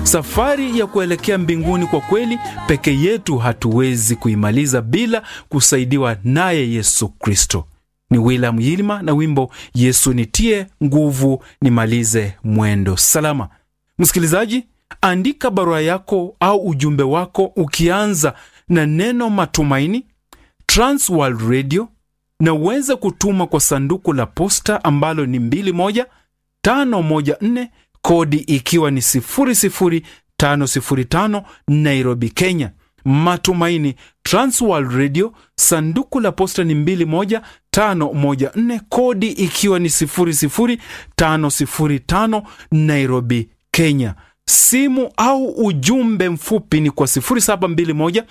Safari ya kuelekea mbinguni kwa kweli peke yetu hatuwezi kuimaliza bila kusaidiwa naye Yesu Kristo. Ni William Yilma na wimbo Yesu nitie nguvu nimalize mwendo salama. Msikilizaji, andika barua yako au ujumbe wako ukianza na neno matumaini, Transworld Radio, na uweze kutuma kwa sanduku la posta ambalo ni 21514 kodi ikiwa ni 00505 Nairobi, Kenya. Matumaini, Transworld Radio, sanduku la posta ni 21514 kodi ikiwa ni 00505 Nairobi, Kenya. Simu au ujumbe mfupi ni kwa 0721